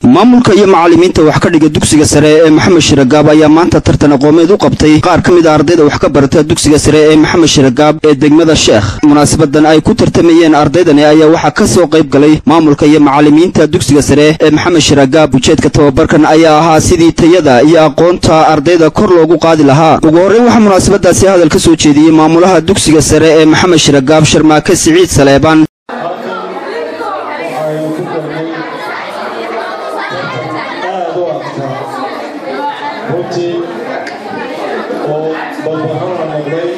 maamulka iyo macallimiinta wax ka dhiga dugsiga sare ee maxamed shiragaab ayaa maanta tartan aqoomeed u qabtay qaar ka mid a ardayda wax ka barata dugsiga sare ee maxamed shiragaab ee degmada sheekh munaasabadan ay ku tartamayeen ardaydani ayaa waxaa ka soo qayb galay maamulka iyo macallimiinta dugsiga sare ee maxamed shiragaab ujeedka tababarkan ayaa ahaa sidii tayada iyo aqoonta ardayda kor loogu qaadi lahaa ugu horreyn waxaa munaasabadaasi hadal ka soo jeediyey maamulaha dugsiga sare ee maxamed shiragaab sharmaake siciid saleebaan waxaynu ku galnay tartan aad u adkaa runtii oo balbarrada noqday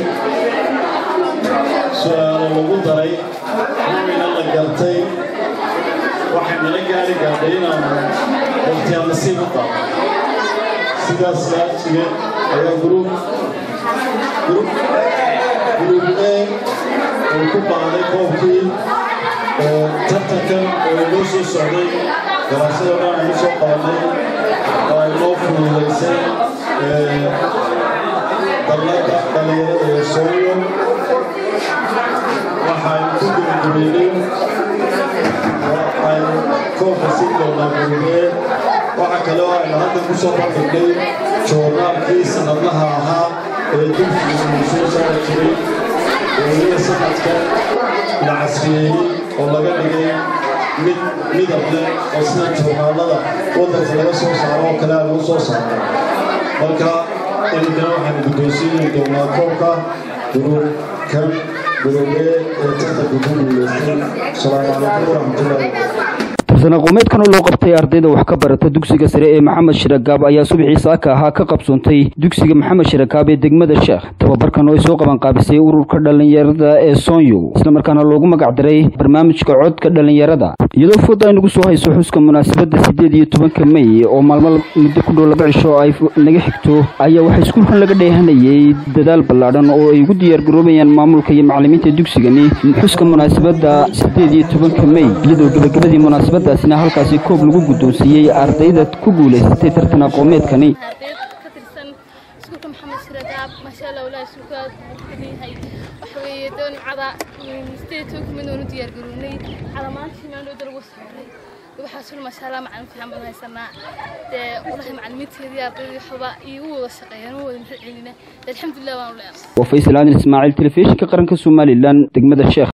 su-aalo lagu daray wayna la gartay waxay nala gaari gaadhay inaanu waqtiyaa nasiib u qaado sidaas laabtigeed ayaa gruub gruub gruub a uu ku qaaday koobkii tartankan oo inoo soo socday daraasada dhan aynu soo qabanay oo ay noo fududaysay dallada dhalinyarada ee sooyo waxaynu ku gudgubaynay waxaynu koobka siin doonaa gurubee waxa kale oo aynu hadda ku soo bandhignay joornaalkii sanadlaha ahaa ee dulkiisa uu soo saari jiray weliba sanadka la casriyeeyey oo laga dhigay mid midab leh oo sida joornaalada waddanka laga soo saaro oo kale aan lagu soo saaro marka iminkana waxaanu guddoonsiini doonaa koobka gurubkan gurubee ee tartanka ku guulaystay asalaamu calaykum waraxmatullahi tartan aqoomeedkan oo loo qabtay ardayda wax ka barata dugsiga sare ee maxamed shiragaab ayaa subaxii saaka ahaa ka qabsoontay dugsiga maxamed shiragaab ee degmada sheekh tababarkan oo ay soo qabanqaabisay ururka dhallinyarada ee soonyo islamarkaana loogu magac daray barnaamijka codka dhallinyarada iyadoo fooda ay nagu soo hayso xuska munaasabadda siddeed iyo tobanka mey oo maalmo muddo ku dhow laba cisho ay naga xigto ayaa waxaa iskuulkan laga dheehanayay dadaal ballaadhan oo ay ugu diyaargaroobayaan maamulka iyo macallimiinta dugsigani xuska munaasabadda siddeed iyo tobanka mey iyadoo gebagabadii munaasabadda sina halkaasi koob lagu guddoonsiiyey ardayda ku guulaysatay tartan aqoomeedkani ka tirsan iskuulka maxamed shiragaab maasha allah walaa iskuulka yahay waxa weeye doon cada sideed toban kumid oonu diyaar garownay cada maanta maandhowda lagu saaray waxaasuna maasha allah macalin fiican baan haysanaa dee walahi macalimiinteedii ardaydii waxba iigu wada shaqeeyaan u wada mahad celina alxamdulilah waan u leenahay waa faysal aadan ismaaciil telefishinka qaranka somalilan degmada sheekh